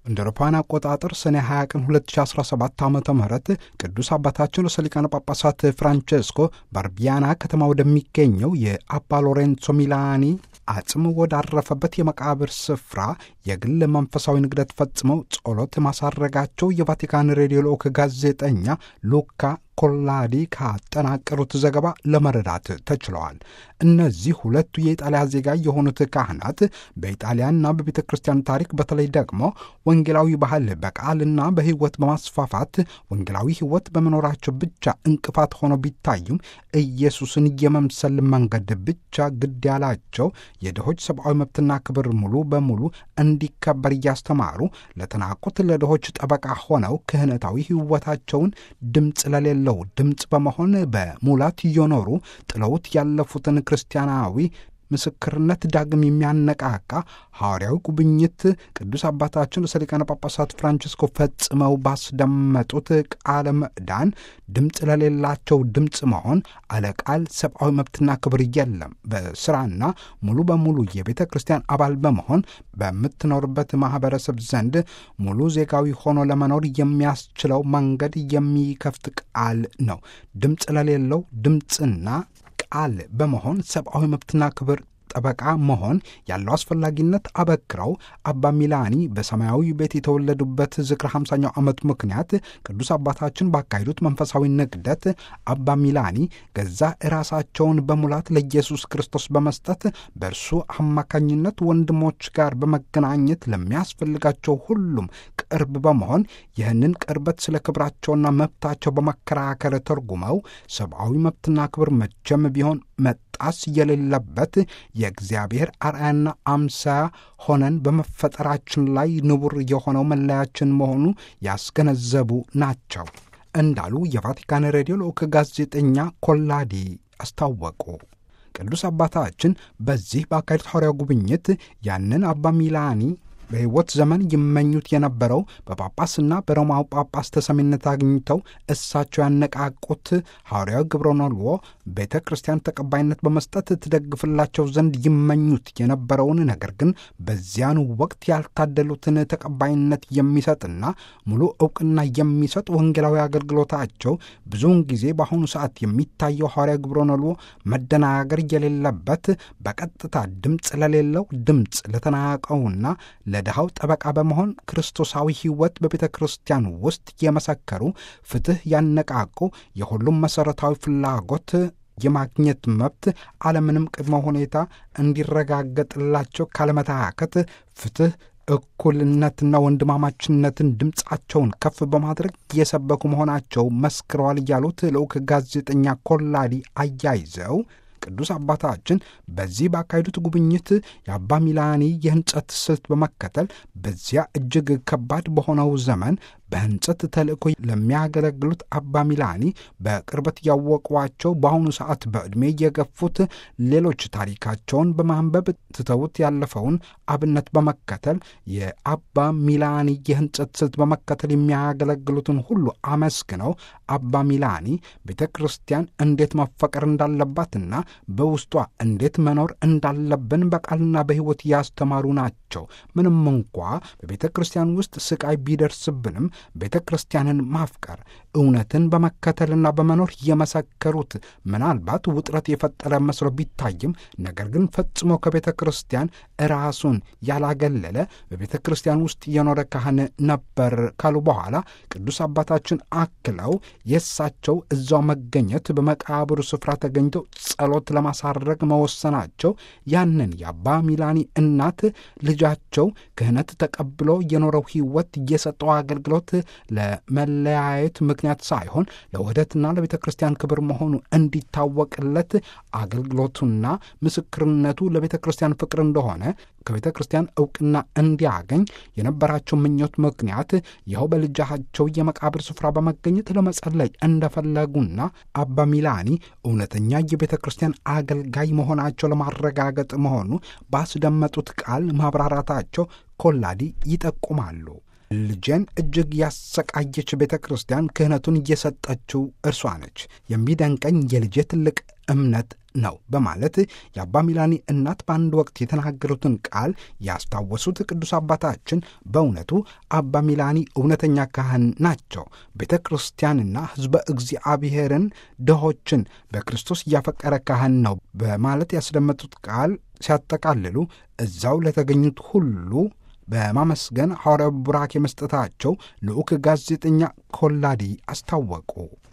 እንደ አውሮፓውያን አቆጣጠር ሰኔ 20 ቀን 2017 ዓ ም ቅዱስ አባታችን ርዕሰ ሊቃነ ጳጳሳት ፍራንቼስኮ በአርቢያና ከተማ ወደሚገኘው የአባ ሎሬንሶ ሚላኒ አጽም ወዳረፈበት የመቃብር ስፍራ የግል መንፈሳዊ ንግደት ፈጽመው ጸሎት ማሳረጋቸው የቫቲካን ሬዲዮ ልዑክ ጋዜጠኛ ሉካ ኮላዲ ካጠናቀሩት ዘገባ ለመረዳት ተችለዋል። እነዚህ ሁለቱ የኢጣሊያ ዜጋ የሆኑት ካህናት በኢጣሊያና በቤተ ክርስቲያን ታሪክ በተለይ ደግሞ ወንጌላዊ ባህል በቃልና በሕይወት በማስፋፋት ወንጌላዊ ሕይወት በመኖራቸው ብቻ እንቅፋት ሆነው ቢታዩም ኢየሱስን የመምሰል መንገድ ብቻ ግድ ያላቸው የድሆች ሰብአዊ መብትና ክብር ሙሉ በሙሉ እንዲከበር እያስተማሩ ለተናቁት ለድሆች ጠበቃ ሆነው ክህነታዊ ሕይወታቸውን ድምፅ ለሌለው ድምፅ በመሆን በሙላት እየኖሩ ጥለውት ያለፉትን ክርስቲያናዊ ምስክርነት ዳግም የሚያነቃቃ ሐዋርያዊ ጉብኝት ቅዱስ አባታችን ርዕሰ ሊቃነ ጳጳሳት ፍራንቺስኮ ፈጽመው ባስደመጡት ቃለ ምዕዳን ድምፅ ለሌላቸው ድምፅ መሆን አለቃል ሰብአዊ መብትና ክብር የለም። በስራና ሙሉ በሙሉ የቤተ ክርስቲያን አባል በመሆን በምትኖርበት ማኅበረሰብ ዘንድ ሙሉ ዜጋዊ ሆኖ ለመኖር የሚያስችለው መንገድ የሚከፍት ቃል ነው። ድምፅ ለሌለው ድምፅና ቃል በመሆን ሰብአዊ መብትና ክብር ጠበቃ መሆን ያለው አስፈላጊነት አበክረው አባ ሚላኒ በሰማያዊ ቤት የተወለዱበት ዝክረ 50ኛው ዓመት ምክንያት ቅዱስ አባታችን ባካሄዱት መንፈሳዊ ንግደት አባ ሚላኒ ገዛ ራሳቸውን በሙላት ለኢየሱስ ክርስቶስ በመስጠት በእርሱ አማካኝነት ወንድሞች ጋር በመገናኘት ለሚያስፈልጋቸው ሁሉም ቅርብ በመሆን ይህንን ቅርበት ስለ ክብራቸውና መብታቸው በመከራከር ተርጉመው ሰብአዊ መብትና ክብር መቼም ቢሆን መጣስ የሌለበት የእግዚአብሔር አርአያና አምሳያ ሆነን በመፈጠራችን ላይ ንቡር የሆነው መለያችን መሆኑ ያስገነዘቡ ናቸው እንዳሉ የቫቲካን ሬዲዮ ልዑክ ጋዜጠኛ ኮላዲ አስታወቁ። ቅዱስ አባታችን በዚህ በአካሄዱት ሐዋርያዊ ጉብኝት ያንን አባ ሚላኒ በሕይወት ዘመን ይመኙት የነበረው በጳጳስና በሮማው ጳጳስ ተሰሚነት አግኝተው እሳቸው ያነቃቁት ሐዋርያዊ ግብረ ነልዎ ቤተ ክርስቲያን ተቀባይነት በመስጠት ትደግፍላቸው ዘንድ ይመኙት የነበረውን ነገር ግን በዚያኑ ወቅት ያልታደሉትን ተቀባይነት የሚሰጥና ሙሉ ዕውቅና የሚሰጥ ወንጌላዊ አገልግሎታቸው ብዙውን ጊዜ በአሁኑ ሰዓት የሚታየው ሐዋርያዊ ግብረ ነልዎ መደናገር የሌለበት በቀጥታ ድምፅ ለሌለው ድምፅ ለተናቀውና ለድሃው ጠበቃ በመሆን ክርስቶሳዊ ሕይወት በቤተ ክርስቲያን ውስጥ የመሰከሩ ፍትሕ ያነቃቁ የሁሉም መሠረታዊ ፍላጎት የማግኘት መብት አለምንም ቅድመ ሁኔታ እንዲረጋገጥላቸው ካለመታከት ፍትሕ እኩልነትና ወንድማማችነትን ድምፃቸውን ከፍ በማድረግ የሰበኩ መሆናቸው መስክረዋል ያሉት ልዑክ ጋዜጠኛ ኮላዲ አያይዘው ቅዱስ አባታችን በዚህ ባካሄዱት ጉብኝት የአባ ሚላኒ የህንጸት ስልት በመከተል በዚያ እጅግ ከባድ በሆነው ዘመን በህንጸት ተልእኮ ለሚያገለግሉት አባ ሚላኒ በቅርበት ያወቋቸው በአሁኑ ሰዓት በዕድሜ የገፉት ሌሎች ታሪካቸውን በማንበብ ትተውት ያለፈውን አብነት በመከተል የአባ ሚላኒ የህንጸት ስልት በመከተል የሚያገለግሉትን ሁሉ አመስግነው አባ ሚላኒ ቤተ ክርስቲያን እንዴት መፈቀር እንዳለባትና በውስጧ እንዴት መኖር እንዳለብን በቃልና በሕይወት ያስተማሩ ናቸው። ምንም እንኳ በቤተ ክርስቲያን ውስጥ ስቃይ ቢደርስብንም ቤተ ክርስቲያንን ማፍቀር እውነትን በመከተልና በመኖር የመሰከሩት ምናልባት ውጥረት የፈጠረ መስሎ ቢታይም ነገር ግን ፈጽሞ ከቤተ ክርስቲያን ራሱን ያላገለለ በቤተ ክርስቲያን ውስጥ የኖረ ካህን ነበር ካሉ በኋላ ቅዱስ አባታችን አክለው የእሳቸው እዛው መገኘት በመቃብሩ ስፍራ ተገኝተው ጸሎት ለማሳረግ መወሰናቸው ያንን የአባ ሚላኒ እናት ልጃቸው ክህነት ተቀብሎ የኖረው ሕይወት የሰጠው አገልግሎት ለመለያየት ምክንያት ሳይሆን ለውህደትና ለቤተ ክርስቲያን ክብር መሆኑ እንዲታወቅለት አገልግሎቱና ምስክርነቱ ለቤተ ክርስቲያን ፍቅር እንደሆነ ከቤተ ክርስቲያን ዕውቅና እንዲያገኝ የነበራቸው ምኞት ምክንያት ይኸው በልጃቸው የመቃብር ስፍራ በመገኘት ለመጸለይ እንደፈለጉና አባ ሚላኒ እውነተኛ የቤተ ክርስቲያን አገልጋይ መሆናቸው ለማረጋገጥ መሆኑ ባስደመጡት ቃል ማብራራታቸው ኮላዲ ይጠቁማሉ። ልጄን እጅግ ያሰቃየች ቤተ ክርስቲያን ክህነቱን እየሰጠችው እርሷ ነች። የሚደንቀኝ የልጄ ትልቅ እምነት ነው በማለት የአባ ሚላኒ እናት በአንድ ወቅት የተናገሩትን ቃል ያስታወሱት ቅዱስ አባታችን በእውነቱ አባ ሚላኒ እውነተኛ ካህን ናቸው። ቤተ ክርስቲያንና ሕዝበ እግዚአብሔርን ድሆችን በክርስቶስ እያፈቀረ ካህን ነው በማለት ያስደመጡት ቃል ሲያጠቃልሉ እዛው ለተገኙት ሁሉ በማመስገን ሐዋርያው ቡራኬ መስጠታቸው ልዑክ ጋዜጠኛ ኮላዲ አስታወቁ።